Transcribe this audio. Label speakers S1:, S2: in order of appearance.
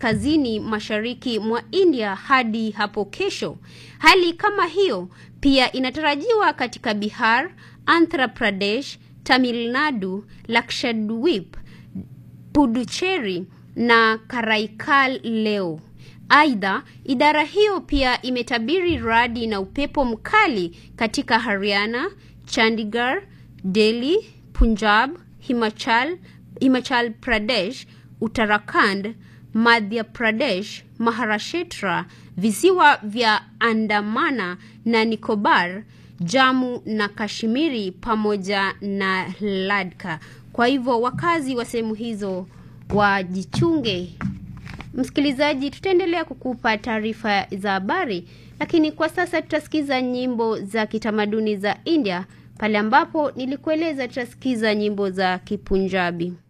S1: kaskazini mashariki mwa India hadi hapo kesho. Hali kama hiyo pia inatarajiwa katika Bihar, Andhra Pradesh, Tamil Nadu, Lakshadweep, Puducherry na Karaikal leo. Aidha, idara hiyo pia imetabiri radi na upepo mkali katika Haryana, Chandigarh, Delhi, Punjab, Himachal, Himachal Pradesh, Uttarakhand, Madhya Pradesh, Maharashtra, visiwa vya Andamana na Nicobar, Jammu na Kashmiri pamoja na Ladakh. Kwa hivyo wakazi wa sehemu hizo wajichunge. Msikilizaji, tutaendelea kukupa taarifa za habari, lakini kwa sasa tutasikiza nyimbo za kitamaduni za India, pale ambapo nilikueleza tutasikiza nyimbo za Kipunjabi.